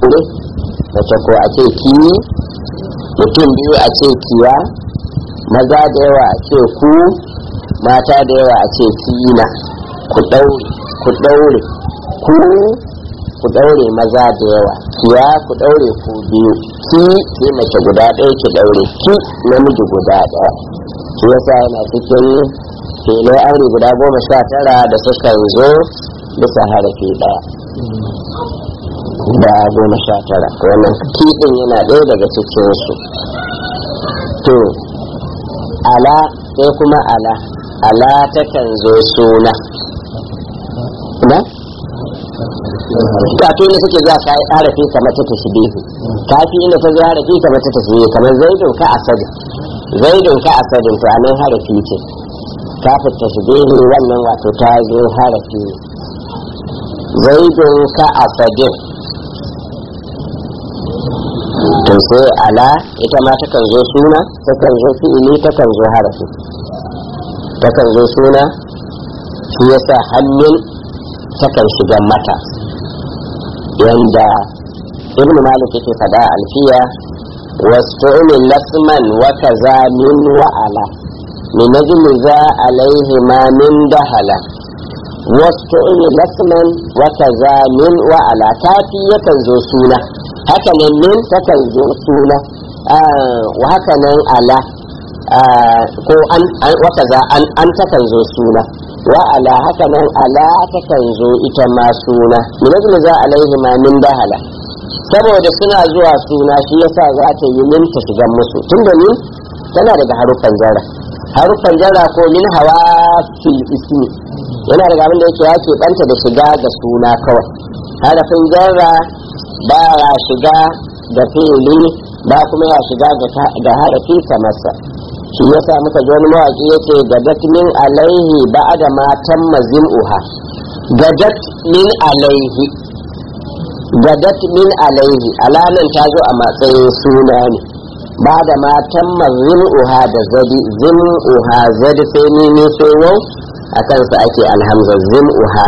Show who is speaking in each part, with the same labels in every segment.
Speaker 1: mace ko a ce ki mutum biyu a ce kiya maza da yawa a ce ku mata da yawa a ce kina ku ɗaure ku ɗaure ku ku ɗaure maza da yawa kiya ku ɗaure ku biyu ki ki mace guda ɗaya ki ɗaure ki namiji guda ɗaya shi yasa yana cikin filai aure guda goma sha tara da sukan zo bisa harafi ɗaya da goma sha tara wannan kiɗin yana ɗaya daga cikinsu to ala sai kuma ala ala takan zo suna na? kafi ne suke za ka yi harafi kamar ta tasbihu kafi inda ta zo harafi kamar ta tasbihu kamar zaidun ka asadin zaidun ka asadin to anan harafi ce kafin tasbihu wannan wato ta zo harafi zaidun ka asadin to sai ala ita ma takan zo suna takan zo fi'ili takan zo harafi takan zo suna shi yasa hannun takan shiga mata yanda ibn malik yake fada alfiya wasu lasman wa kaza min wa ala min najli za alaihi ma min dahala wasu lasman wa kaza min wa ala kafi yakan zo suna haka nan min takan zo suna wa haka nan ala ko an wakaza an an takan zo suna wa ala haka nan ala takan zo ita ma suna min za alaihi ma min dahala saboda suna zuwa suna shi yasa za ta yi min ta shiga musu tunda min tana daga haruffan jarra haruffan jarra ko min hawa fil ismi yana daga abin da yake ya ke banta da shiga ga suna kawai harafin jarra ba ya shiga da fi'ili ba kuma ya shiga ga harafi kamarsa shi yasa muka ji wani mawaƙi yace gadat min alaihi ba'da ma tamma zim'uha gadat min alaihi gadat min alaihi alaman ta zo a matsayin suna ne ba da ma tamma zim'uha da zadi zim'uha zadi sai ni ne sai wau a kansa ake alhamza zim'uha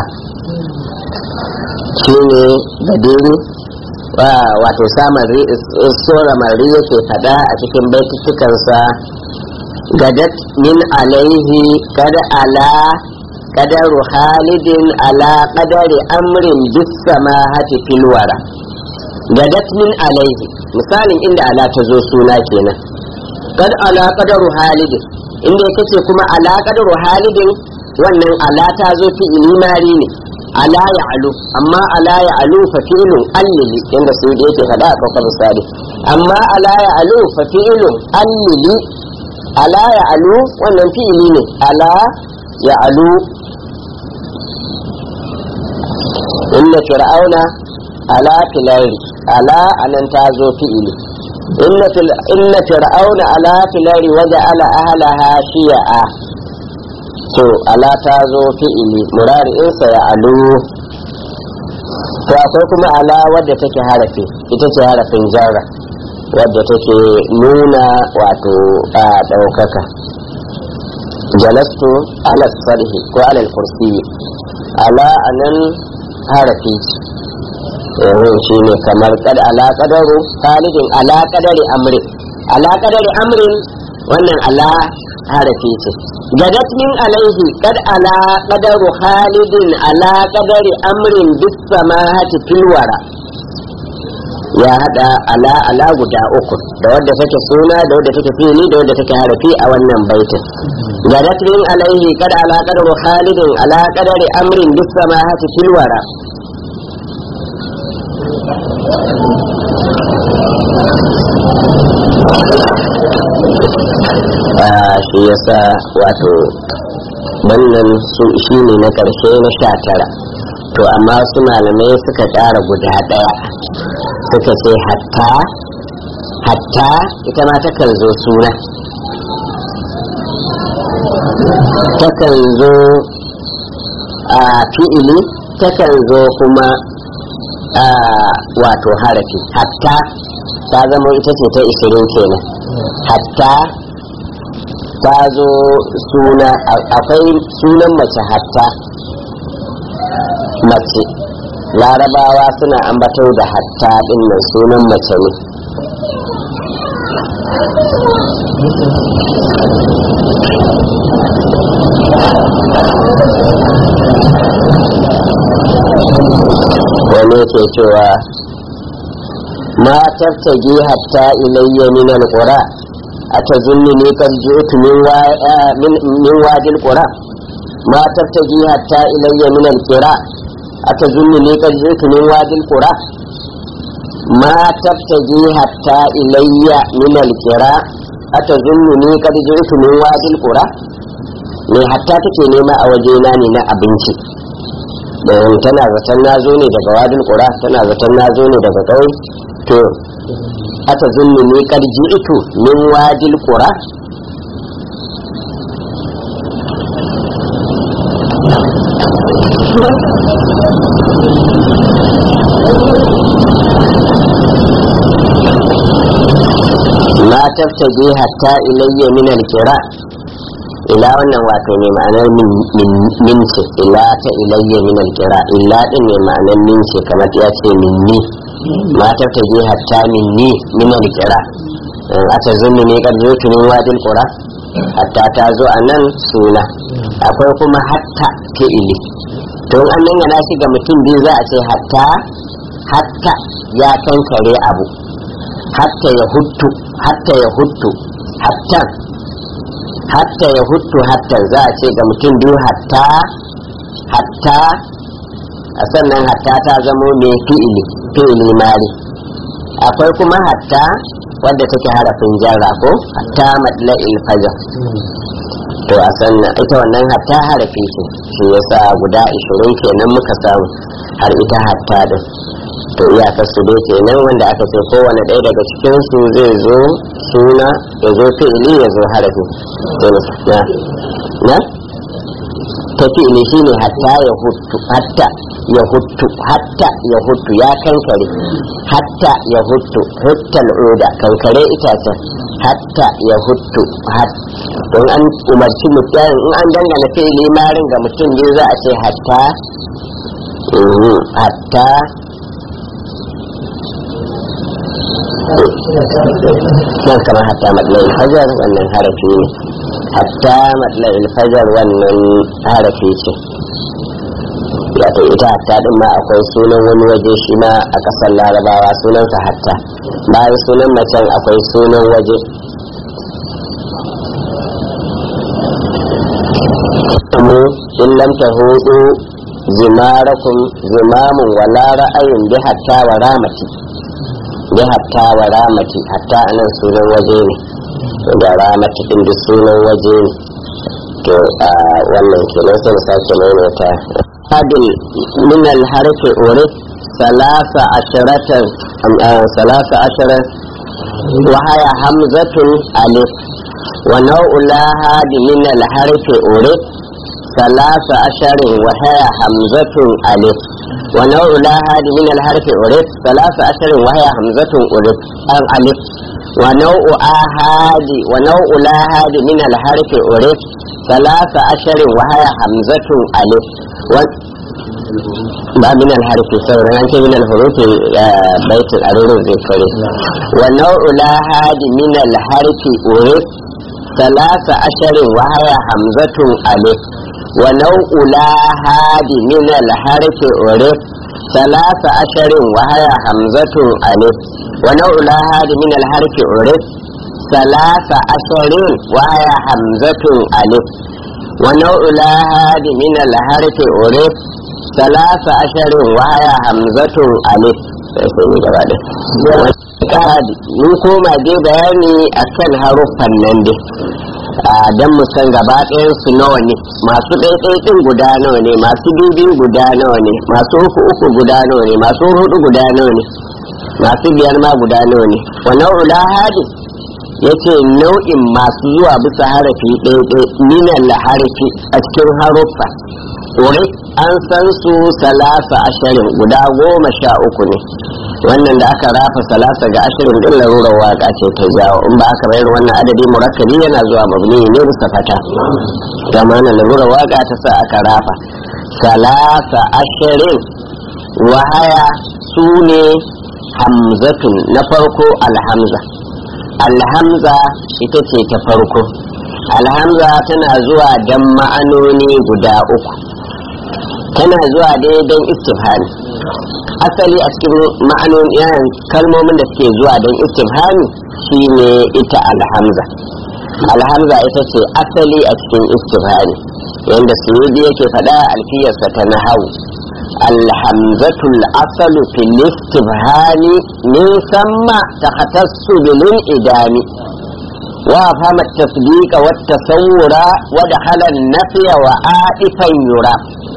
Speaker 1: shine gadiri wato samun sora mari yake fada a cikin baitutukansa gadat min alaihi kada ala kadaru halidin ala kadari amrin bis samahati filwara gadat min alaihi misalin inda ala ta zo suna kenan kad ala kadaru halidin inda yake ce kuma ala kadaru halidin wannan ala ta zo fi ilimari ne ala ya alu amma ala ya alu fa fi'lun allili inda su yake fada a kawkar misali amma ala ya alu fa fi'lun allili ala ya alu wannan fi'ili ne ala ya alu inna fir'auna ala filari ala anan ta zo fi'ili inna fir'auna ala filari waje ala ahlaha shiya'a to ala ta zo fi'ili murari insa ya alu to akwai kuma ala wadda take harafi ita ce harafin jarra wadda take nuna wato a ɗaukaka jalastu ala sarhi ko ala kursi ala anan harafi ce shi ne kamar kad ala kadaru talibin ala kadari amrin ala kadari amrin wannan ala harafi ce gadat min alaihi kad ala qadaru khalidin ala qadari amrin bis samahati filwara ya hada ala ala guda uku da wadda take suna da wadda take fili da wadda take harafi a wannan baitin gadat min alaihi kad ala qadaru khalidin ala qadari amrin bis samahati filwara shi yasa wato wannan su shi ne na ƙarshe na sha tara to amma su malamai suka ƙara guda ɗaya suka ce hatta hatta ita ma takan zo suna takan zo a fi'ili takan zo kuma a wato harafi hatta ta zama ita ce ta isirin kenan hatta ta zo suna akwai sunan mace hatta mace larabawa suna ambatar da hatta din nan sunan mace ne wani ke cewa ma tabtaji hatta ilayya min alqura atazunni qad ji'tu min wa min wadi alqura ma tabtaji hatta ilayya min alqura atazunni qad ji'tu min wadi alqura ma tabtaji hatta ilayya min alqura atazunni qad ji'tu min wadi alqura me hatta take nema a wajena ne na abinci don tana zaton na zo ne daga wadin kura tana zaton na zo ne daga ƙauye to aka zunni ni karji ito min wadil kura ma taftaje hatta ilayya min alkira ila wannan wato ne ma'anar min ce ila ta ilayya min alkira illa din ne ma'anar min ce kamar ya ce minni matar ta je hatta minni min alkira aka zunni ne kan zuwa min wadin qura hatta ta zo a nan suna akwai kuma hatta fi'ili to an nan yana shi ga mutum biyu za a ce hatta hatta ya kankare abu hatta ya huttu hatta ya huttu hatta hatta ya huttu hatta za a ce ga mutum biyu hatta hatta a sannan hatta ta zamo mai fi'ili fi'ili mari akwai kuma hatta wadda take harafin jarra ko hatta madla'il fajar to a sannan ita wannan hatta harafi ce shi yasa guda 20 kenan muka samu har ita hatta din to iyakar su dai kenan wanda aka ce kowane ɗaya daga cikin su zai zo suna ya zo fi'ili ya zo harafi na na ta fi'ili shine hatta ya hutu hatta ya hutu hatta ya hutu ya kankare hatta ya hutu huttal oda kankare itacen hatta ya hutu don an umarci mutum in an dangana fi'ili marin ga mutum biyu za a ce hatta hatta nan kamar hatta matlayin fajar wannan harafi ne hatta matlayin fajar wannan harafi ce wato ita hatta din ma akwai sunan wani waje shi ma a ƙasar larabawa sunansa hatta bayan sunan macen akwai sunan waje mu in lam tahudu zimarakum zimamun wala ra'ayin bi hatta wa ramati bi hatta wa ramati hatta anan sunan waje ne da ramati din duk sunan waje ne to a wannan kenan sai sake maimaita hadin min al-harfi urif ثلاث عشرة ثلاث عشرة وهي همزة ألف ونوع لا هاد من الحرف أرف ثلاث عشر وهي همزة ألف ونوع لا هاد من الحرف أرف ثلاث عشر وهي همزة أرف ألف ونوع آهاد ونوع لا هاد من الحرف أرف ثلاث عشر وهي همزة ألف ba min alharfi sauran an ce min alhurufi baitul arurun zai kare wa nau'u la hadi min alharfi urif salasa asharin wa haya hamzatun alif wa nau'u la hadi min alharfi urif salasa asharin wa haya hamzatun alif wa nau'u la hadi min alharfi urif salasa asharin wa haya hamzatun alif wa nau'u la hadi min alharfi urif ثلاث عشر وهي همزة ألف mun koma dai bayani a kan haruffan nan dai don mu san gaba su nawa ne masu ɗaiɗai ɗin guda nawa ne masu dubi guda nawa ne masu uku uku guda nawa ne masu hudu guda nawa ne masu biyar ma guda nawa ne wa nau'u lahadi yace nau'in masu zuwa bisa harafi ɗaiɗai minan harafi a cikin haruffa wuri an san su salasa ashirin guda goma sha uku ne wannan da aka rafa salasa ga ashirin din larurar waka ce ta jawo in ba aka bayar wannan adadi murakkabi yana zuwa mabni ne bisa fata zama na larurar waka ta sa aka rafa salasa ashirin wahaya su ne hamzatun na farko alhamza alhamza ita ce ta farko alhamza tana zuwa don ma'anoni guda uku tana zuwa daidan istifhani asali a cikin ma'anonin kalmomin da suke zuwa don istifhani shine ita alhamza alhamza ita ce asali a cikin istifhani yadda suyudi yake faɗa alfiyarsa ta nahawu alhamzatul asalu fil istifhani min samma takhtassu bil idami وافهم التصديق والتصور ودخل النفي وآئفا يرى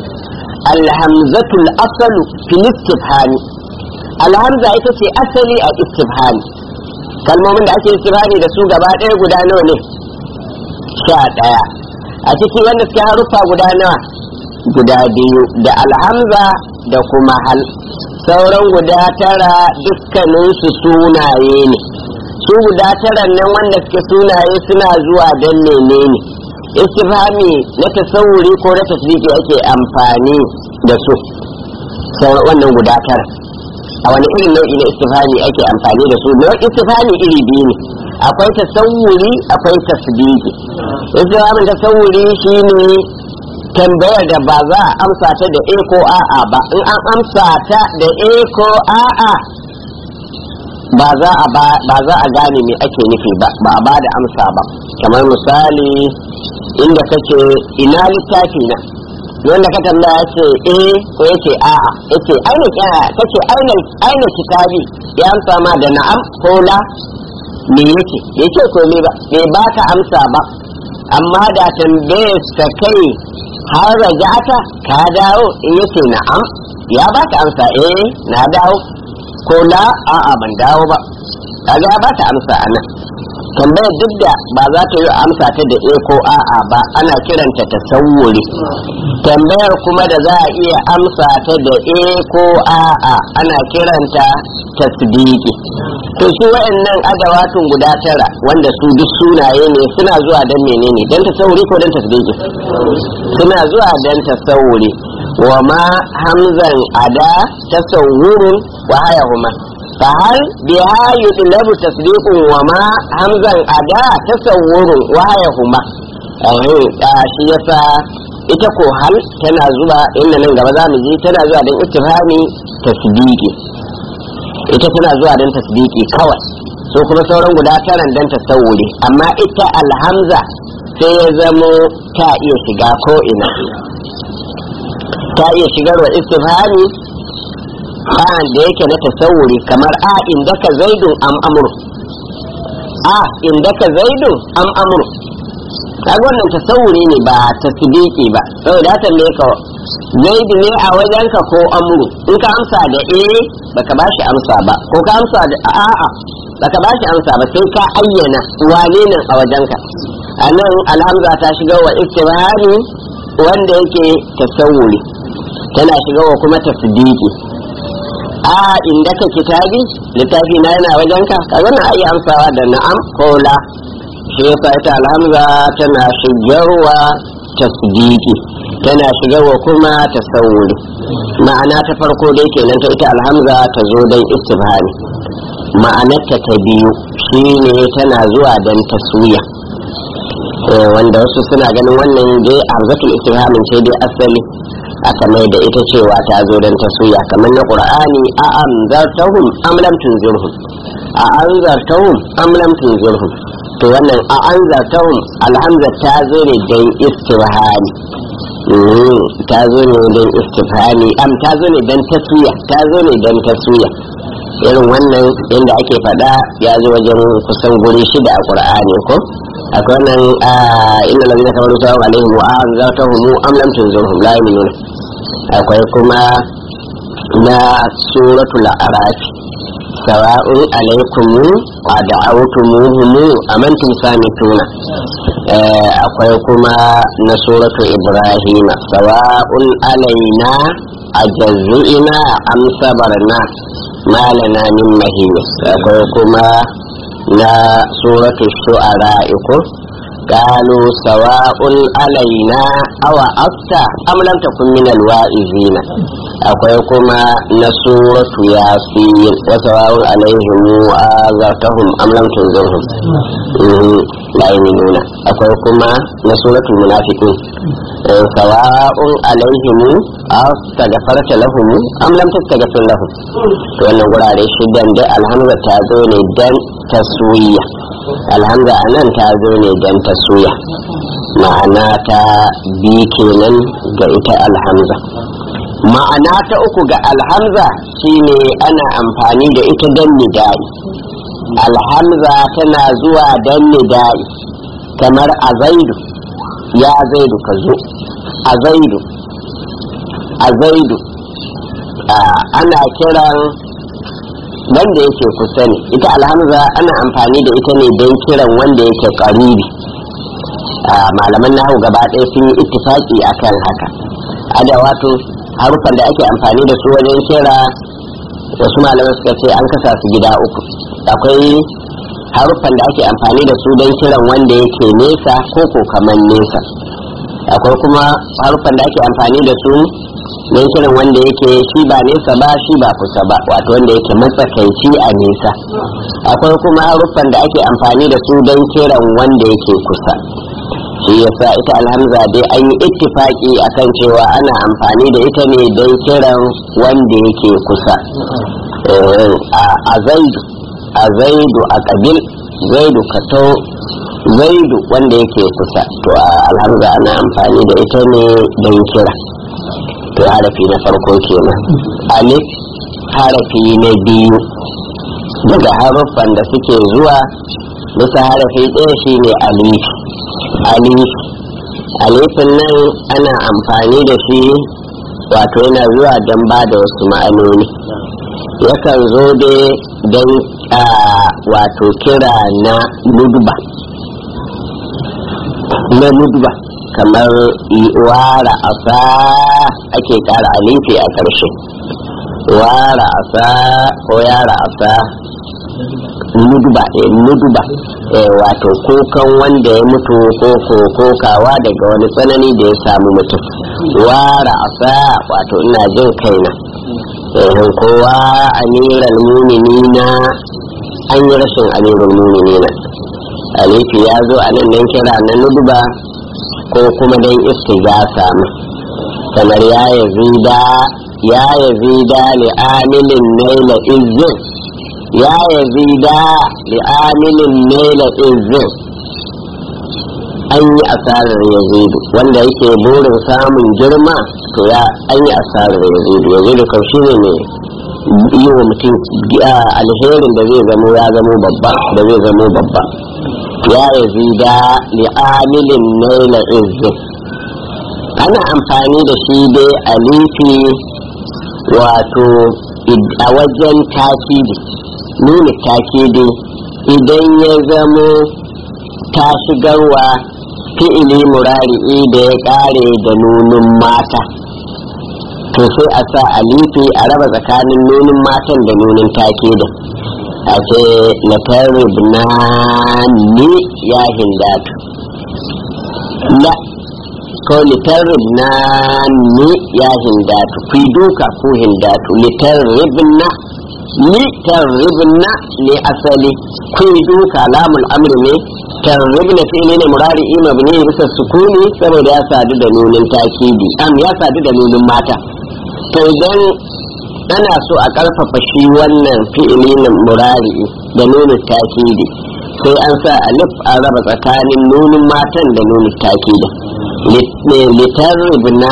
Speaker 1: الهمزة الأصل في الاستفهام الهمزة ita ce asali a istifhami kalmomin da ake istifhami da su gaba ɗaya guda nawa ne sha ɗaya a ciki wanda suke haruffa guda nawa guda biyu da alhamza da kuma hal sauran guda tara dukkaninsu sunaye ne su guda tara nan wanda suke sunaye suna zuwa don menene istifhami na tasawuri ko na tasbiki ake amfani da su wannan guda tara a wani irin nau'i na istifhami ake amfani da su na istifhami iri biyu ne akwai tasawuri akwai tasbiki istifhamin tasawuri shine tambayar da ba za a amsa ta da e ko a'a ba in an amsa ta da e ko a'a ba za a ba za a gane me ake nufi ba ba a bada amsa ba kamar misali inda kake ina littafi na wanda ka tambaya ce eh ko yace a'a yace aina kace aina aina kitabi ya amsa ma da na'am ko la me yake yace ko me ba bai baka amsa ba amma da tambayar ta kai har rajata ka dawo in yace na'am ya baka amsa eh na dawo ko la a'a ban dawo ba kaga ya bata amsa a nan tambayar duk da ba za ta yi amsa ta da e ko a'a ba ana kiranta tasawuri tambayar kuma da za a iya amsa ta da e ko a'a ana kiranta tasdiki to su wayannan adawatun guda tara wanda su duk sunaye ne suna zuwa dan menene dan tasawuri ko dan tasdiki suna zuwa dan tasawuri wa ma hamzan ada tasawurun wa hayahuma فهل بها يطلب تصديق وما همزا أداء تصور وهيهما shi yasa ita ko hal tana zuwa inda nan gaba za mu ji tana zuwa don ittifami tasdiki ita tana zuwa don tasdiki kawai so kuma sauran guda taran don tasawuri amma ita alhamza sai ya zamo ta iya shiga ko ina ta iya shigarwa istifhami ba'an da yake na tasawuri kamar a inda ka zaidun am amur a inda ka zaidun am amur kaga wannan tasawuri ne ba tasdiki ba saboda haka ne ka zaidu ne a wajenka ko amuru in ka amsa da eh baka bashi amsa ba ko ka amsa da a'a baka bashi amsa ba sai ka ayyana wane nan a wajenka a nan alhamza ta shiga wa istibhami wanda yake tasawuri tana shiga wa kuma tasdiki a inda ka kitabi littafi na yana wajen ka kaga na iya amsawa da na'am ko la shi yasa ita alhamza tana shigarwa tasdiki tana shigarwa kuma tasawuri ma'ana ta farko dai kenan ta ita alhamza ta zo don istibhani ma'anarta ta biyu shine tana zuwa don taswiya wanda wasu suna ganin wannan dai arzatul istibhamin ce dai asali aka mai da ita cewa ta zo don taswiya kamar na qur'ani a anzartahum am lam tunzirhum a anzartahum am lam tunzirhum to wannan a anzartahum alhamza ta zo ne don istibhani ta zo ne don istibhani am ta zo ne don taswiya ta zo ne don taswiya irin wannan inda ake faɗa ya zo wajen kusan guri shida a qur'ani ko akwai wannan inna lalzina kafaru sawa alaihim wa anzartahum am lam tunzirhum la yu'minun akwai kuma na suratul araf sawa'un alaikum wa da'awtumuhum amantum samituna akwai kuma na suratul ibrahim sawa'un alaina ajazina am sabarna ma lana min mahis akwai kuma na suratul shu'ara ko قالوا سواء علينا أو أفتى أم لم تكن من الواعظين akwai kuma na suratu yasin wasu wawun alaihim azartahum am lam tunzirhum la yu'minuna akwai kuma na suratu munafiqun sawa'un alaihim astaghfarta lahum am lam tastaghfir lahum to wannan gurare shidan dai alhamza ta zo ne dan taswiya alhamza anan ta zo ne dan taswiya ma'ana ta bi kenan ga ita alhamza ma'ana ta uku ga alhamza shine ana amfani da ita don nidai alhamza tana zuwa don nidai kamar a zaidu ya zaidu ka zo a zaidu a zaidu ana kiran wanda yake kusa ne ita alhamza ana amfani da ita ne don kiran wanda yake karibi malaman nahu gaba ɗaya sun yi ittifaki akan haka ada wato haruffan da ake amfani da su wajen kira wasu malaman suka ce an kasa su gida uku akwai haruffan da ake amfani da su don kiran wanda yake nesa ko ko kaman nesa akwai kuma haruffan da ake amfani da su don kiran wanda yake shi ba nesa ba shi ba kusa ba wato wanda yake matsakaici a nesa akwai kuma haruffan da ake amfani da su don kiran wanda yake kusa shi yasa ita alhamza dai an yi ittifaki akan cewa ana amfani da ita ne don kiran wanda yake kusa a zaidu a zaidu a kabil zaidu kato zaidu wanda yake kusa to a alhamza ana amfani da ita ne don kira to harafi na farko kenan alif harafi na biyu daga haruffan da suke zuwa bisa harafi ɗaya shine alif alif alifin nan ana amfani da shi wato yana zuwa don ba da wasu ma'anoni yakan zo dai don wato kira na nudba na nudba kamar wara asa ake kara alifi a ƙarshe wara asa ko yara asa nuduba eh nuduba eh wato kokan wanda ya mutu ko ko kokawa daga wani tsanani da ya samu mutum wara asa wato ina jin kaina eh kowa amiral muminina an yi rashin amirul muminina alifi ya zo a nan kira na nuduba ko kuma dan istigasa ma kamar ya yazida ya yazida li amilin naila izzin ya yazida li amilin naila izzin an yi asarar yazidu wanda yake burin samun girma to ya an yi asarar yazidu yazidu kan shi ne mai yi wa mutum alherin da zai zamo ya zamo babba da zai zamo babba ya yazida li amilin naila izzin ana amfani da shi dai alifi wato a wajen takidi nuna takidi idan ya zamo ta shigarwa fi'ili murari'i da ya kare da nunin mata to sai a sa alifi a raba tsakanin nunin matan da nunin takidin a ce latarib na ni ya hindatu la ko litarib na ni ya hindatu ku duka ku hindatu litarib na litarib na ne asali ku duka lamul amri ne tarrib na fi'ili ne murari ima ne bisa sukuni saboda ya sadu da nunin takidi am ya sadu da nunin mata to idan ana so a karfafa shi wannan fi'ili na murari da nunin takidi sai an sa alif an raba tsakanin nunin matan da nunin takidi litarribna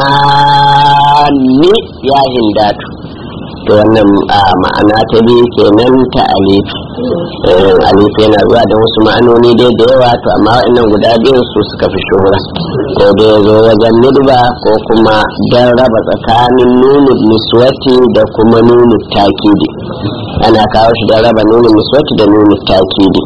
Speaker 1: ni ya hindatu to wannan ma'ana ta biyu kenan ta alif alif yana zuwa da wasu ma'anoni dai da yawa to amma wa'annan guda biyun su suka fi shuhura ko da ya zo wajen nudba ko kuma don raba tsakanin nunu niswati da kuma nunu takidi ana kawo shi don raba nunu niswati da nunu takidi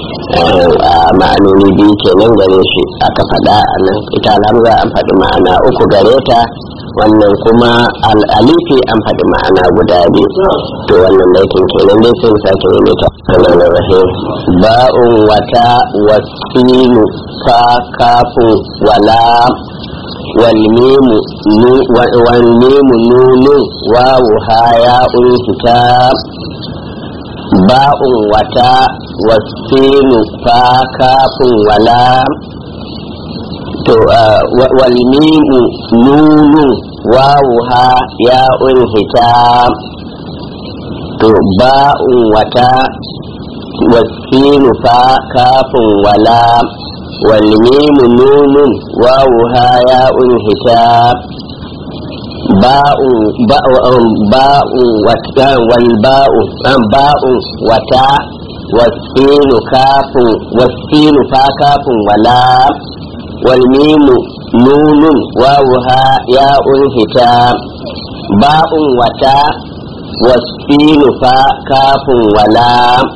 Speaker 1: ma'anoni biyu kenan gare shi aka faɗa a nan ita alhamza an faɗi ma'ana uku gare ta wannan kuma al'alifi an faɗi ma'ana guda biyu to wannan baitin kenan dai sai sake yi ta Allah rahim ba'un wata wasinu fa kafin wala walmimu walmimu nunun wawu haya'un kitab ba'un wata wasinu fa kafin wala to walmimu nunun wawu haya'un kitab to ba'un wata والسين فا كاف ولا والميم نون واوها ياء حساب باء باء باء وتا والباء باء وتا والسين كاف والسين فا كاف ولا والميم نون واوها ياء حساب باء وتا والسين فا كاف ولا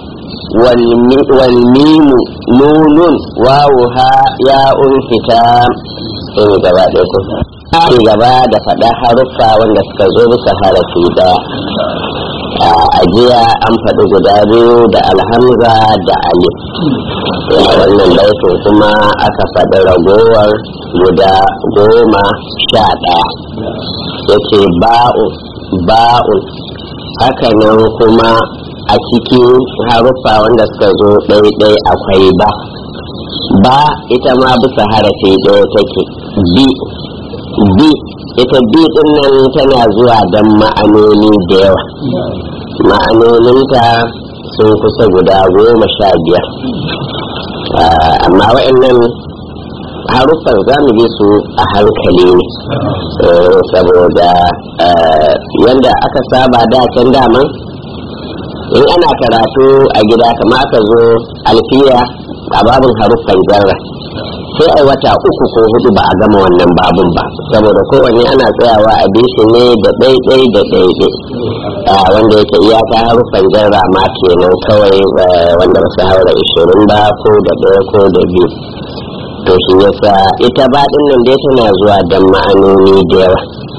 Speaker 1: والميم نون واوها ياء ختام sai gaba da ku ci gaba da faɗa haruffa wanda suka zo bisa harafi ɗaya a jiya an faɗi guda biyu da alhamza da alif wannan baitin kuma aka faɗi ragowar guda goma sha ɗaya yake ba'un ba'un haka nan kuma a cikin haruffa wanda suka zo ɗaiɗai akwai ba ba ita ma bisa harafi ɗaya take bi bi ita bi ɗin nan tana zuwa don ma'anoni da yawa ma'anoninta sun kusa guda goma sha biyar amma wa'annan haruffan za mu bi su a hankali ne saboda yadda aka saba da can daman in ana karatu a gida kama aka zo alfiya a babin haruffan jarra sai a wata uku ko hudu ba a gama wannan babun ba saboda kowanne ana tsayawa a bishi ne da ɗaiɗai da ɗaiɗai wanda yake iyaka haruffan jarra ma kenan kawai wanda ba su haura ishirin ba ko da ɗaya ko da biyu to shi yasa ita baɗin nan dai tana zuwa don ma'anoni da yawa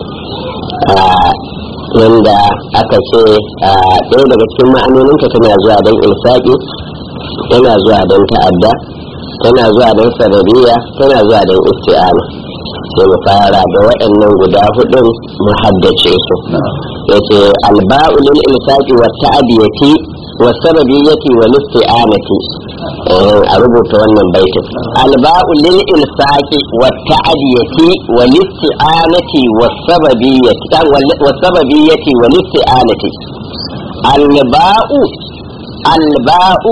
Speaker 1: wanda aka ce ɗaya daga cikin ma'anoninta tana zuwa don ilfaƙi tana zuwa don ta'adda tana zuwa don sarariya tana zuwa don isti'ana sai mu fara da waɗannan guda hudun mu haddace su yace alba'u lil ilfaqi wa ta'diyati wa sababiyyati wa isti'anati a rubuta wannan baitin alba'u lil ilfaqi wa ta'diyati wa isti'anati wa sababiyyati wa sababiyyati wa isti'anati alba'u alba'u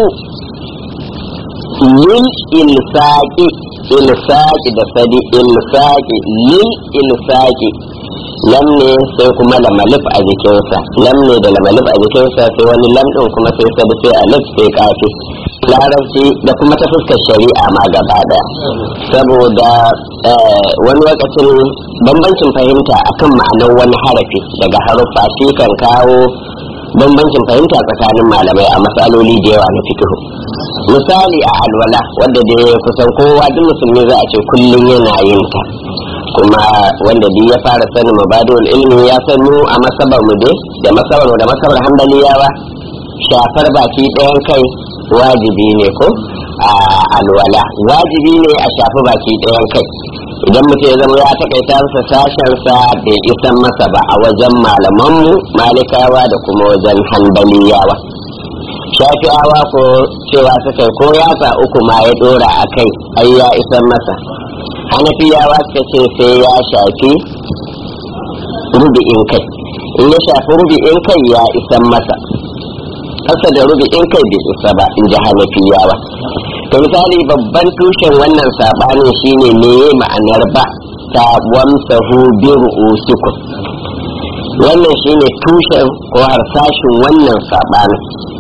Speaker 1: lil ilfaqi ilfaqi da sadi ilfaqi lil ilfaqi lam ne sai kuma lamalif a jikinsa lam ne da lamalif a jikinsa sai wani lam din kuma sai sadi sai alif sai kafi larabci da kuma ta fuskar shari'a ma gaba daya saboda wani lokacin bambancin fahimta akan ma'anar wani harafi daga haruffa shi kan kawo bambancin fahimta tsakanin malamai a matsaloli da yawa na fikihu misali a alwala wadda da kusan kowa duk musulmi za a ce kullum yana yin ta kuma wanda duk ya fara sanin mabadul ilmi ya sanu a masabar mu dai da masabar da masabar hambaliyawa shafar baki ɗayan kai wajibi ne ko a alwala wajibi ne a shafi baki ɗayan kai idan mutum ya zama ya takaita masa sashensa bai isan masa ba a wajen malamanmu malikawa da kuma wajen hanbaliyawa shafi'awa ko cewa suka ko yatsa uku ma ya dora a kai ai ya isan masa hanafiyawa suka ce sai ya shafi rubi'in kai in ya shafi rubi'in kai ya isan masa kasa da rubi'in kai bai isa ba in ji hanafiyawa to misali babban tushen wannan sabanin shine me ma'anar ba ta wamsahu bi ru'usikum wannan shine tushen ko harsashin wannan sabanin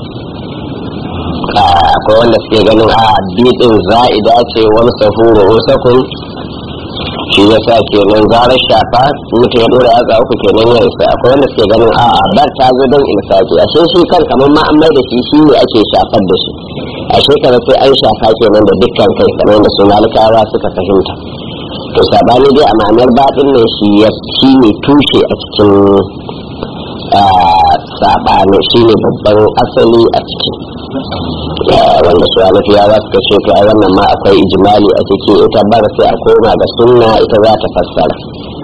Speaker 1: akwai wanda suke ganin a bidin za'ida ce wamsahu ru'usakum shi ya sa kenan zarar shafa mutum ya dora yatsa uku kenan ya isa akwai wanda suke ganin a bar ta zo don insaki ashe shi kan kamar ma an mai da shi shi ne ake shafar da shi ashe kamar sai an shafa kenan da dukkan kai kamar da su malikawa suka fahimta to sabani dai a ma'anar baɗin ne shi ya shi ne tushe a cikin saɓani shine babban asali a ciki wanda su alafiyawa suka ce to ai wannan ma akwai ijimali a ciki ita bar sai a koma ga sunna ita za ta fassara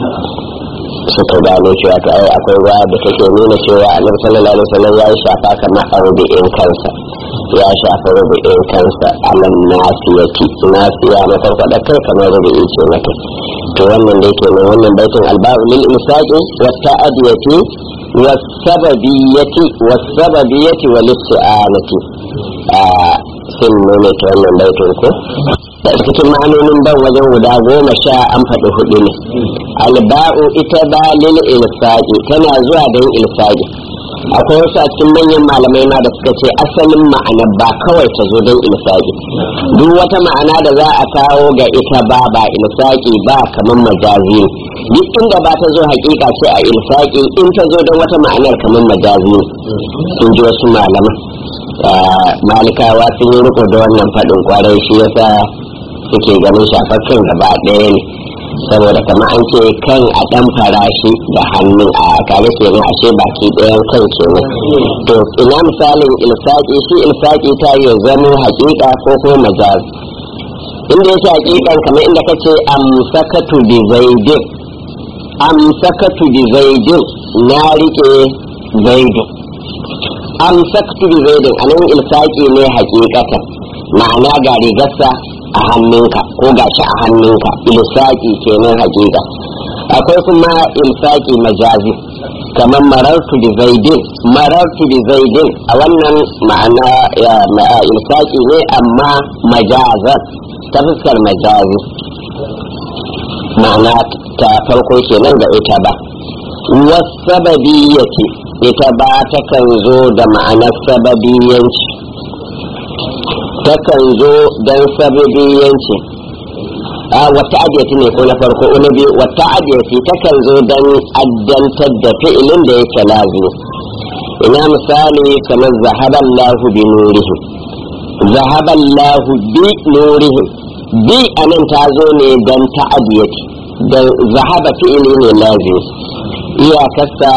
Speaker 1: suka gano cewa to ai akwai ruwa da take nuna cewa annabi sallallahu alaihi wasallam ya shafa kamar a rubu'in kansa ya shafa rubu'in kansa alan nasiyati nasiya na farko da kai kamar rubu'i ce mata to wannan da yake nan wannan baitin alba'u lil insaqi wa ta'adiyati wa sababiyati wa sababiyati wa listi'anati a sun nuna ta wannan baitin ko cikin ma'anonin ban wajen guda goma sha an faɗi hudu ne alba'u ita ba lil ilsaqi tana zuwa don ilsaqi akwai wasu a cikin manyan malamai ma da suka ce asalin ma'ana ba kawai ta zo don ilsaqi duk wata ma'ana da za a kawo ga ita ba ba ilsaqi ba kamar majazi duk inda ba ta zo hakika ce a ilsaqi in ta zo don wata ma'anar kamar majazi sun ji wasu malaman malikawa sun yi riko da wannan faɗin kwarai shi yasa suke ganin shafaffen gaba ɗaya ne saboda kama an ce kan a ɗan farashi da hannu a kare kenan ashe baki ɗayan kan kenan to ina misalin ilsaki shi ilsaki ta yi zamo hakika ko ko majaz inda yake hakikan kamar inda kace amsakatu bi zaidin amsakatu bi zaidin na rike zaidin amsaktu bi zaidin anan ilsaki ne hakikatan ma'ana ga rigarsa a hannunka ko gashi a hannunka ilsaki kenan hakika akwai kuma ilsaki majazi kamar marartu bi zaidin marartu bi zaidin a wannan ma'ana ilsaki ne amma majazan ta fuskar majazi ma'ana ta farko kenan ga ita ba wasababiyyati ita ba takan zo da ma'anar sababiyanci takan zo don sababiyanci a wata adiyati ne ko na farko na biyu wata adiyati takan zo don addantar da fi'ilin da yake lazimi ina misali kamar zahaballahu bi nurihim zahaballahu bi nurihim bi anan ta zo ne don ta'adiyati da zahaba fi'ili ne lazimi iyakarsa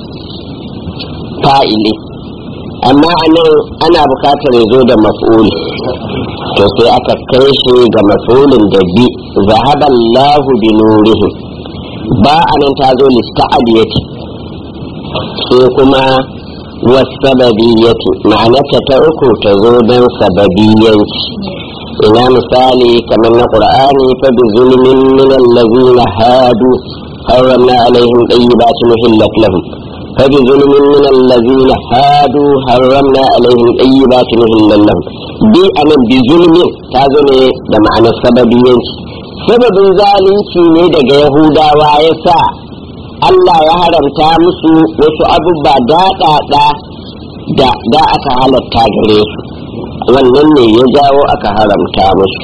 Speaker 1: fa'ili amma anan ana bukatar ya zo da maf'uli to sai aka kai shi ga maf'ulin da bi zahaballahu bi nurihi ba anan ta zo lista'adiyati sai kuma wasababiyyati ma'anarta ta uku ta zo don sababiyyanci ina misali kamar na qur'ani fa bi zulmin min allazina hadu حرمنا عليهم طيبات محلت لهم فبظلم من الذين هادوا حرمنا عليهم طيبات محلت لهم دي أنا بظلم تازني da ma'anar sababiyanci sababin zalunci ne daga yahudawa ya sa Allah ya haramta musu wasu abubuwa daɗaɗa da da aka halatta gare su wannan ne ya jawo aka haramta musu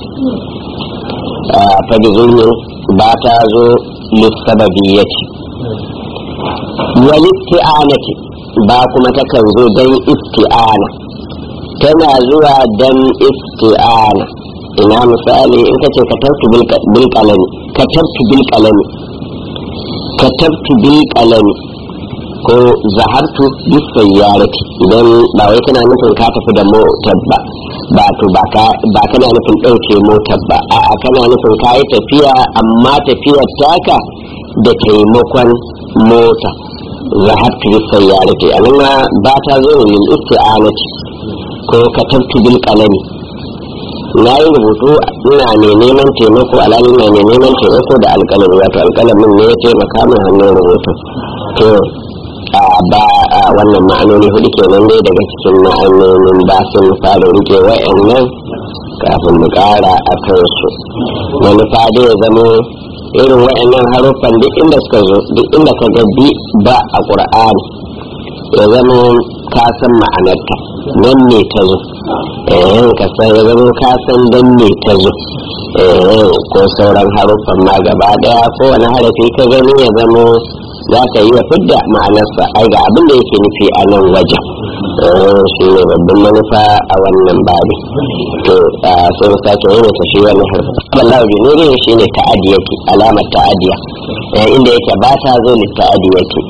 Speaker 1: fa bi zulmin ba ta zo lissababiyyati wal isti'anati ba kuma takan zo dan isti'ana tana zuwa dan isti'ana ina misali in kace katabtu bil qalami katabtu bil qalami katabtu bil qalami ko zahartu bis sayyarati idan ba wai kana nufin ka tafi da motar ba ba to ba ka ba kana nufin dauke motar ba a'a kana nufin ka yi tafiya amma tafiyar taka da taimakon mota zahartu bis sayyarati amma ba ta zo ne lil isti'anati ko katabtu bil qalami na yi rubutu ina mai neman taimako alhalin na mai neman taimako da alƙalami wato alƙalamin ne ya taimaka min hannun rubutu to ba wannan ma'anoni hudu kenan dai daga cikin ma'anonin ba sun fara rike wa'annan kafin mu ƙara a kansu manufa dai ya zama irin wa'annan haruffan duk inda suka zo duk inda ka ga bi ba a ƙur'ani ya zama ka san ma'anarta nan ne ta zo eh ka san ya zama ka san dan ne ta zo eh ko sauran haruffan ma gaba daya ko wani harafi ka gani ya zama za ka yi wa fidda ma'anarsa ai ga abin da yake nufi a nan wajen shi ne babban manufa a wannan babi to sai mu sake yi tafi wani harfi Allah bi nuri shi ne ta'adiyati alamar ta'adiya inda yake ba ta zo li ta'adiyati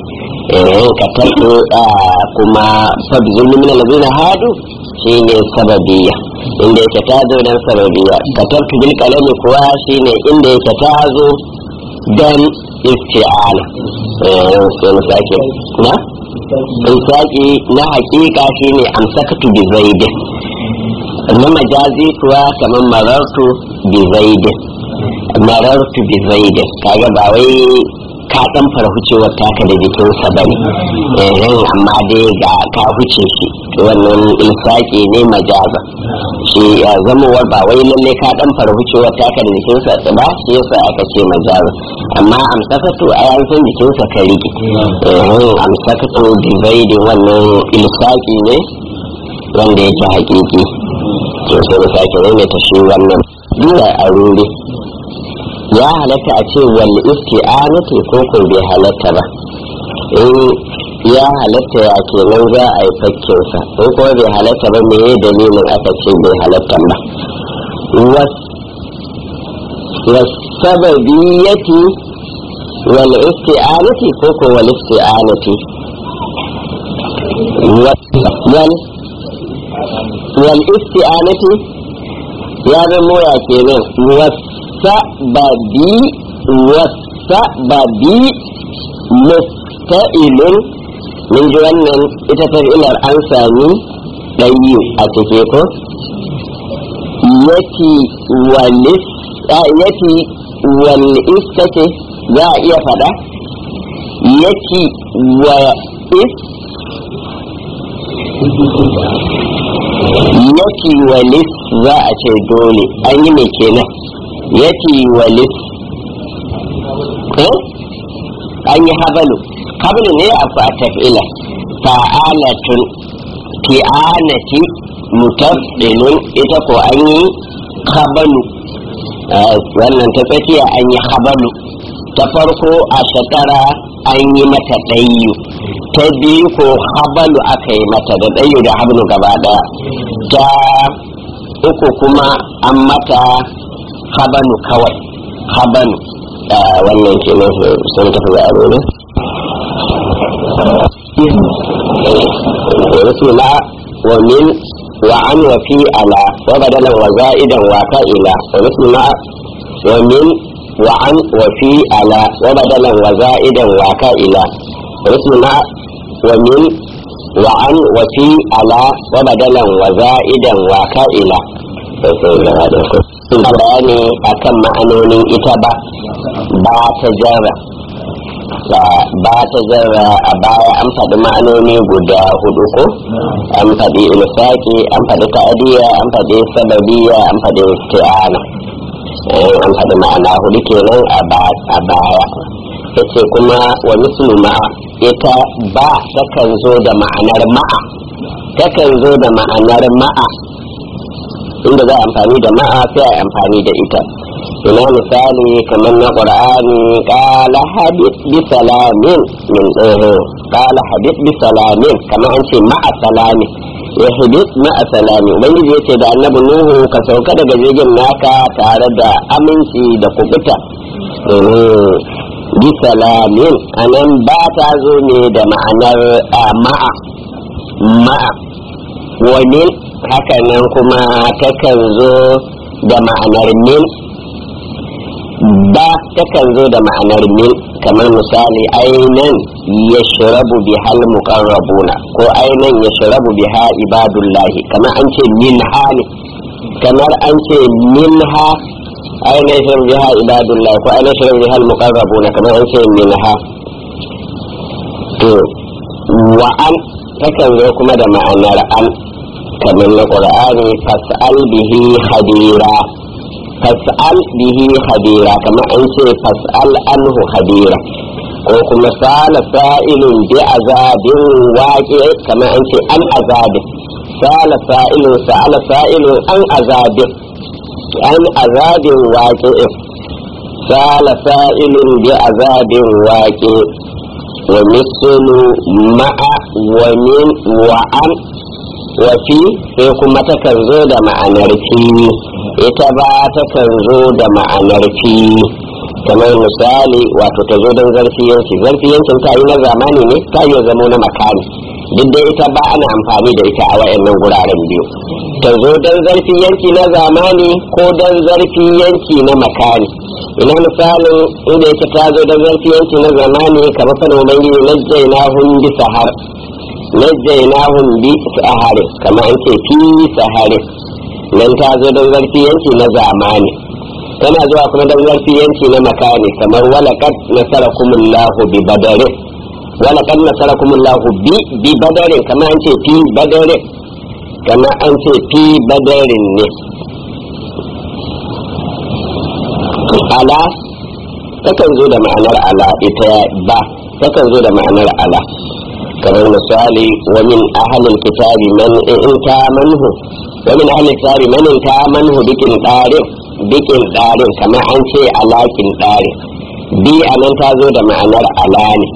Speaker 1: eh katabtu kuma fabzul min allazina hadu shine sababiyya inda yake ta zo dan sababiyya katabtu bil qalami kuwa shine inda yake ta zo dan isti'ana eh sai mu sake na insaki na hakika shine amsakatu bi zaidin na majazi kuwa kamar marartu bi zaidin marartu bi zaidin kaga ba wai ka dan fara hucewar taka da jikinsa ba ne amma dai ga ka huce shi wannan ilsaki ne majaza shi ya zamowar ba wai lalle ka dan fara hucewar taka da jikinsa ba shi yasa aka ce majaza amma amsakatu a yan san jikinsa ka rike amsakatu bi zaidin wannan ilsaki ne wanda yake hakiki to sai mu sake maimaita shi wannan dura a ruri ya halatta a ce wal isti'anatu ko ko bai halatta ba in ya halatta ya kenan za a yi fakkin sa in kuma bai halatta ba me dalilin aka ce bai halatta ba wasababiyati wal isti'anati ko ko wal isti'anati wal wal isti'anati ya zama ya kenan wasababi wasababi musta'ilun mun ji wannan ita tafilar an sami ɗayi a cike ko yati walis yati walis take za a iya faɗa yati wa is yati walis za a ce dole an yi mai kenan yati walis an yi habalu habalu ne a tafila fa'alatun ki'anati mutafilun ita ko an yi habalu wannan ta tsakiya an yi habalu ta farko a shekara an yi mata ɗayyu ta biyu ko habalu aka yi mata da ɗayyu da hablu gaba ɗaya ta uku kuma an mata habanu kawai habanu wannan ke nan sun tafi da aro ne rasula wa min wa an wa fi ala wa badalan wa za'idan wa ka'ila rasula wa min wa an wa fi ala wa badalan wa za'idan wa ka'ila rasula wa min wa an wa fi ala wa badalan wa za'idan wa ka'ila sun bayani akan ma'anonin ita ba ba ta jara ba ta jara a baya an faɗi ma'anoni guda hudu ko an faɗi ilfaki an faɗi ta'adiyya an faɗi sababiya an faɗi isti'ana an faɗi ma'ana hudu kenan a baya yace kuma wa mislu ma'a ita ba takan zo da ma'anar ma'a takan zo da ma'anar ma'a inda za a amfani da ma'a sai a amfani da ita ina misali kamar na qur'ani qala hadith bi salamin min eh qala hadith bi salamin kamar an ce ma'a salamin ya hadith ma'a salamin ubangiji yace da annabi nuhu ka sauka daga jirgin naka tare da aminci da kubuta bi salamin anan ba ta zo ne da ma'anar ma'a ma'a wani hakanan kuma takan zo da ma'anar min ba takan zo da ma'anar min kamar misali ainan ya shirabu bi hal muqarrabuna ko ainan ya shirabu bi ha ibadullahi kamar an ce min ha ne kamar an ce min ha aina ya shirabu bi ha ibadullahi ko aina shirabu bi hal muqarrabuna kamar an ce min ha to wa an takan zo kuma da ma'anar an kamar na ƙur'ani fas'al bihi hadira fas'al bihi hadira kamar an ce fas'al anhu hadira ko kuma sala sa'ilun bi azabin waƙi kamar an ce an azabin sala sa'ilun sa'ala sa'ilun an azabin an azabin waƙi sala sa'ilun bi azabin waƙi wa mislu ma'a wa min wa an wafi sai kuma takan zo da ma'anar fi ita ba takan zo da ma'anar fi kamar misali wato ta zo don zarfi yanki zarfi yankin ta yi na zamani ne ta yi zamo na makani duk da ita ba ana amfani da ita a wayannan guraren biyu ta zo don zarfi yanki na zamani ko don zarfi yanki na makani ina misalin inda yake ta zo don zarfi yanki na zamani kamar fadin ubangiji najjaynahum bi sahar najjaynahum bi sahar kamar an ce fi sahar nan ta zo don zarfi yanki na zamani tana zuwa kuma don zarfi yanki na makani kamar walaqad nasarakumullahu bi badarin walaqad nasarakumullahu bi bi badarin kamar an ce fi badarin kamar an ce fi badarin ne ala takan zo da ma'anar ala ita ba takan zo da ma'anar ala kamar misali wa min ahlil kitabi man in ta manhu wa min ahlil kitabi man in ta manhu bikin darin bikin darin kamar an ce alakin darin bi anan ta zo da ma'anar ala ne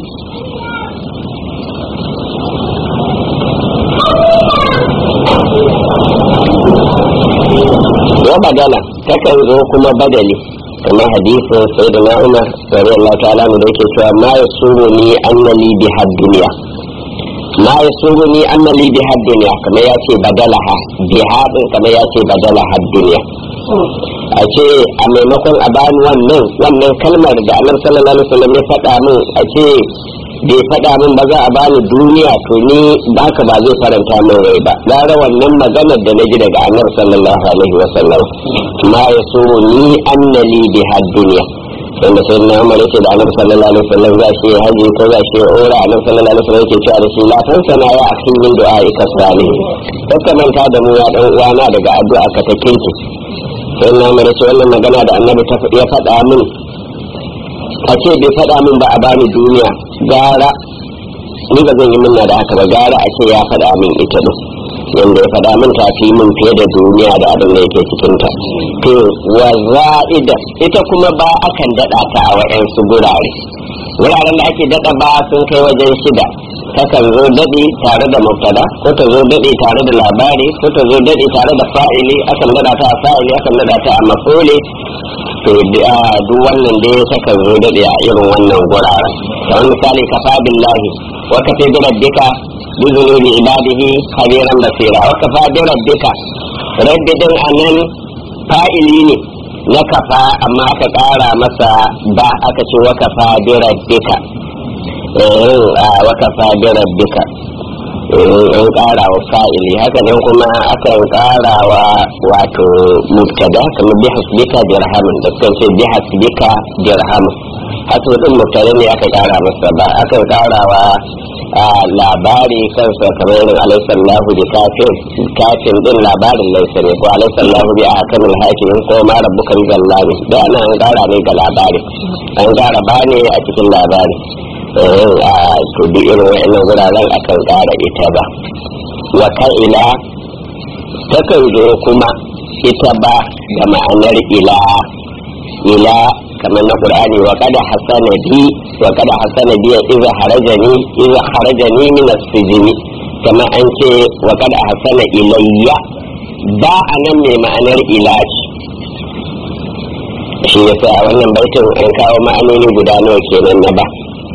Speaker 1: wa badala takan zo kuma badali kamar hadisin sai da na umar rari Allah ta'ala mu da yake cewa ma ya suru ni annali bi hadduniya ma ya suru ni annali bi hadduniya kamar ya ce badalaha bi haɗin kamar ya ce badala hadduniya a ce a maimakon a bani wannan wannan kalmar da annabi sallallahu alaihi wasallam ya faɗa min a ce bai faɗa min ba za a bani duniya to ni haka ba zai faranta min rai ba gara wannan maganar da na ji daga annabi sallallahu alaihi wasallam ma ya suru ni annali bi hadduniya wanda sai na umar yake da annabi sallallahu alaihi wasallam za shi haji ko za shi ora annabi sallallahu alaihi wasallam yake cewa da shi la tansana ya akhi min du'aika salih kaka manta da mu ya dan uwana daga addu'a ka ta kinki sai na umar yace wannan magana da annabi ya faɗa min a ce bai faɗa min ba a bani duniya gara ni ba zan yi minna da haka ba gara a ce ya faɗa min ita din yanda ya faɗa min ta fi min fiye da duniya da abin da yake cikin ta to wa za'ida ita kuma ba akan daɗa ta a wa'yansu gurare wuraren da ake daɗa ba sun kai wajen shida takan zo daɗi tare da mubtada ko ta zo daɗi tare da labari ko ta zo daɗi tare da fa'ili akan daɗa ta a fa'ili akan daɗa ta a mafuli to duk wannan da ya saka zo daɗe a irin wannan guraren kamar misali kafa billahi wa kafa bi rabbika bi zunubi ibadihi khabiran basira wa kafa bi rabbika rabbi din anan fa'ili ne na kafa amma aka ƙara masa ba aka ce wa kafa bi rabbika wa kafa bi rabbika an ƙara wa fa'ili haka nan kuma akan ƙara wa wato mubtada kamar bi hasbika dirhamin da suka ce bi hasbika dirhamin hasu din mubtada ne aka ƙara masa ba akan ƙara wa labari kansa kamar irin alaisallahu bi kafin kafin din labarin laisa ne ko alaisallahu bi ahkamil hakimin ko ma rabbuka bi zallami da ana an ƙara ne ga labari an ƙara ba ne a cikin labari a to duk irin wa'annan wuraren akan ƙara ita ba wa ila takan zo kuma ita ba da ma'anar ila ila kamar na qur'ani wa kada hasana bi wa kada hasana bi idza harajani idza harajani min as-sijni kamar an ce wa kada hasana ilayya ba anan mai ma'anar ila shi yasa a wannan baitin an kawo ma'anoni guda nawa kenan na ba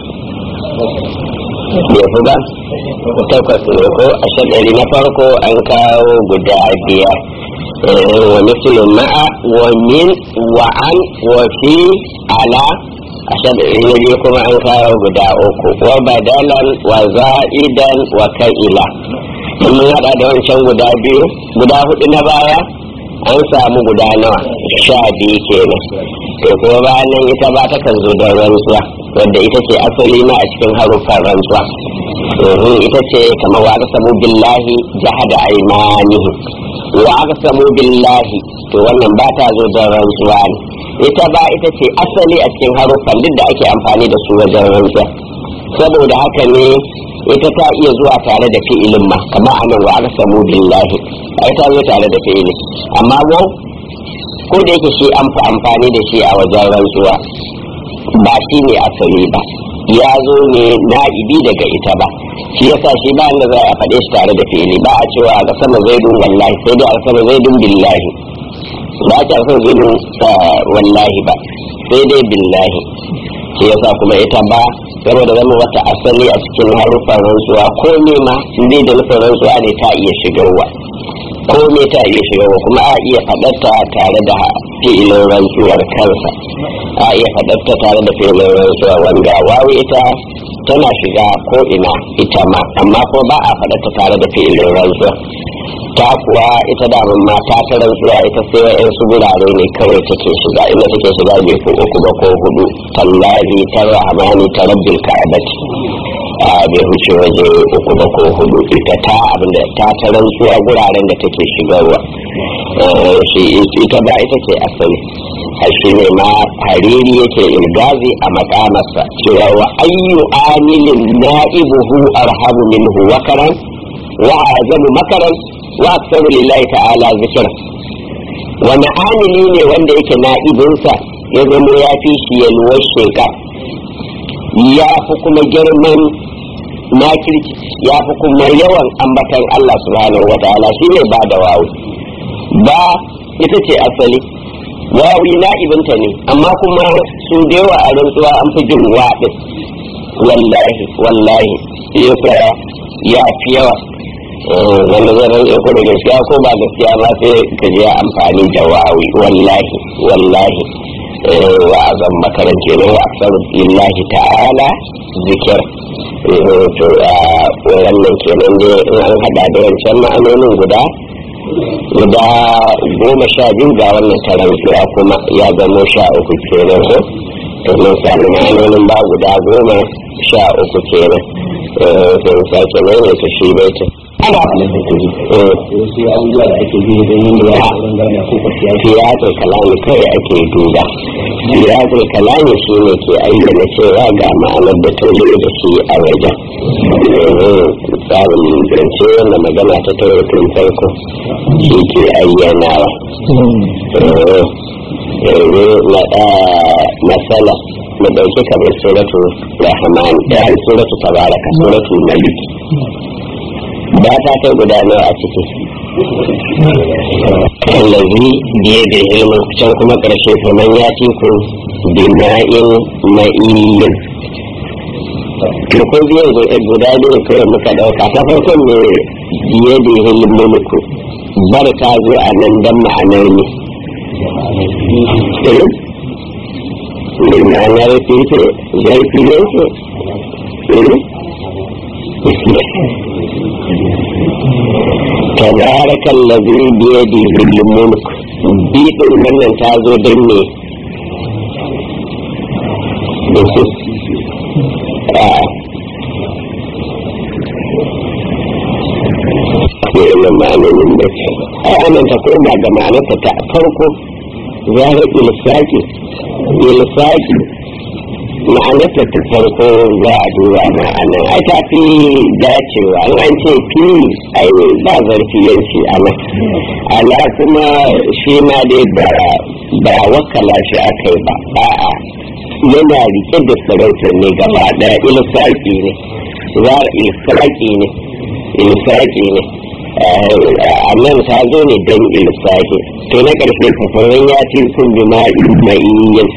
Speaker 1: bai fi ba takwas ne ko a shaɗari na farko an kawo guda biyar wa mislu ma'a wa min wa an wa fi ala a shaɗari na biyu kuma an kawo guda uku wa badalan wa za'idan wa ka'ila mun haɗa da wancan guda biyu guda hudu na baya an samu guda nawa sha biyu kenan to kuma bayan nan ita ba ta kan zo don rantsuwa wadda ita ce asali ma a cikin haruffan rantsuwa ita ce kamar wa aka samu billahi jahada aimanihi wa aka samu billahi to wannan ba ta zo don rantsuwa ne ita ba ita ce asali a cikin haruffan duk da ake amfani da su wajen rantsuwa saboda haka ne ita ta iya zuwa tare da fi'ilin ma kamar anan wa aka samu billahi ai ta zo tare da fi'ilin amma wau ko da yake shi an fi amfani da shi a wajen rantsuwa ba shi ne asali ba ya zo ne na'ibi daga ita ba shi yasa shi ba da za a faɗe shi tare da fi'ili ba a cewa a sama zaidun wallahi sai dai a sama zaidun billahi ba ta son zubin wallahi ba sai dai billahi shi yasa kuma ita ba saboda zama wata asali a cikin haruffan rantsuwa ko ne ma inda da nufin rantsuwa ne ta iya shigarwa ko ne ta iya shigarwa kuma a iya faɗarta tare da fi'ilin rantsuwar kansa a iya faɗarta tare da fi'ilin rantsuwa wanda wawu ita tana shiga ko ina ita ma amma ko ba a faɗarta tare da fi'ilin rantsuwa ta kuwa ita damun mata ta rantsuwa ita sai wa'yan su gurare ne kawai take shiga inda take shiga bai ko uku ba ko hudu tallahi ta rahamani ta rabbil ka'abati a bai huce waje uku ba ko hudu ita ta abinda ta ta rantsuwa guraren da take shigarwa shi ita ba ita ce asali a shi ne ma hariri yake ilgazi a makamarsa cewa wa ayyu amilin na'ibuhu arhamu minhu wakaran wa azamu makaran wa aksaru lillahi ta'ala zikir wani amili ne wanda yake na'ibinsa ya zama ya fi shi yalwar sheka ya fi kuma girman makirci ya fi kuma yawan ambatan Allah subhanahu wa ta'ala shi ne ba da wawu ba ita ce asali wawi na'ibinta ne amma kuma su da yawa a rantsuwa an fi jin waɗin wallahi wallahi ya fi yawa wanda zai rantsa ko da gaskiya ko ba gaskiya ba sai ka je amfani da wawi wallahi wallahi wa azam makaran kenan wa aksaru lillahi ta'ala zikir to wannan kenan dai in an hada da wancan ma'anonin guda guda goma sha biyu ga wannan tarantuwa kuma ya zamo sha uku kenan ko to mun sami ma'anonin ba guda goma sha uku kenan sun sake mai ta shi baitin ana
Speaker 2: da kuri wasu abubuwa da ake biyu don yin da ya tsoron gane ko kwaciya
Speaker 1: siyasul kalami kawai ake duba siyasul kalami shi ne ke ayyana cewa ga ma'anar da ta zo da shi a wajen tsarin zance wanda magana ta tare tun farko shi ke ayyanawa yanzu masala mu ɗauki kamar suratu rahman da suratu tabaraka suratu malik ba ta kai guda nawa a ciki allazi biye da ilmin can kuma karshe kaman ya ci ku bima'in ma'ilin ko biyan guda biyu kawai muka dauka ta farkon ne biye da ilmin ku bar ta zo a nan dan ma'anar ne ma'anar fiye zarfi ne تبارك الذي بيده الملك بيد من تازو دمي ma'anonin da ai anan ta koma ga ma'anarta ta farko zara ilsaki ilsaki ma'anarta ta farko za a duba ma'anar ai ta fi dacewa in an ce fi ai ba zarfi yanci a nan ala kuma shi ma dai ba wakala shi aka yi ba a'a yana rike da sarautar ne gaba daya ilsaki ne za ilsaki ne ilsaki ne a nan ta zo ne don ilsaki to na ƙarshe kafarin ya ce kun bi ma'iyyan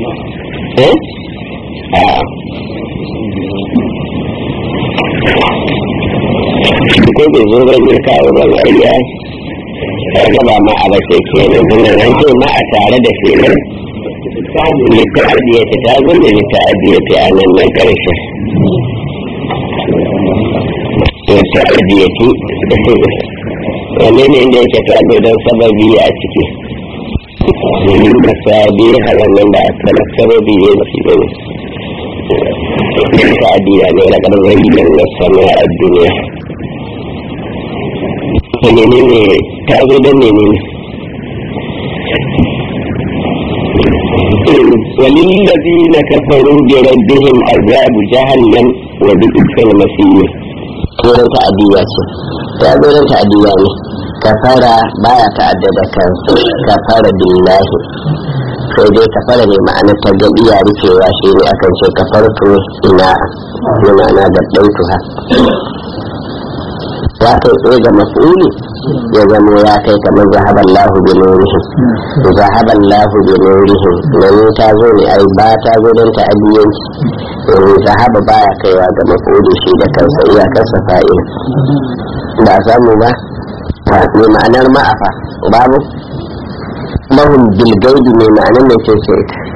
Speaker 1: ko bai zo ba ne kawo ba ƙarya kaga ba ma a bace ke nan zunan an ce ma a tare da shi nan litta'adiyya ta zo da litta'adiyya ta a nan na ƙarshe litta'adiyya ta wane ne inda yake ta don sababi a ciki domin da sabi wannan da aka na sababi ne mafi gani litta'adiyya ne na ƙarfin gidan na sama a duniya menene ne ta zo don menene وللذين كفروا بربهم عذاب جهنم وبئس المصير wurin ta'adiyya ce ta wurin ta'adiyya ne kafara baya ta'addada kansa kafara billahi sai dai kafara ne ma'anar ta gabiya rufewa shi ne akan ce kafartu ina ne ma'ana da ɗautuha za ka tsaye ga mas'uli ya zamo ya kai kamar zahaban lahu bi nurihim zahaban lahu bi nurihim nan ta zo ne ai ba ta zo don ta abiyanci zahaba baya kaiwa ga mafudi shi da kansa iyakarsa fa'il ba a samu ba mai ma'anar ma'afa babu mahun bilgaidi mai ma'anar mai ce ce